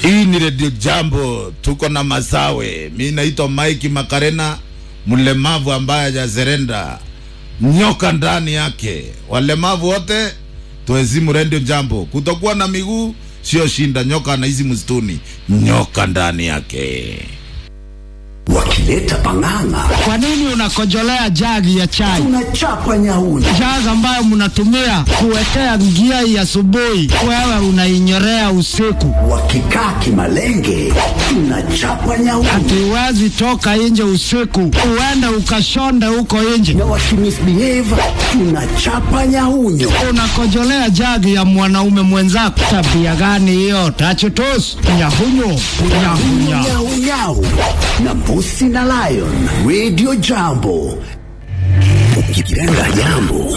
Hii ni redio Jambo, tuko na Masawe. Mi naitwa Mike Makarena, mlemavu ambaye hajazerenda, nyoka ndani yake. Walemavu wote tuhezimu redio Jambo. Kutokuwa na miguu sio shinda, nyoka anaishi msituni, nyoka ndani yake. wakileta pang'ang'a Kwa nini unakojolea jagi ya chai? tunachapa nyauni Jagi ambayo mnatumia kuwekea njia ya asubuhi, wewe unainyorea usiku. wakikaa kimalenge tunachapa nyauni Hatuwezi toka nje usiku, uende ukashonde huko nje. na wakimisbehave tunachapa nyaunyo Unakojolea jagi ya mwanaume mwenzako, tabia gani hiyo? Tachutus nyahunyo nyahunya nyaunyau na mbusi na lion radio jambo ukipenda jambo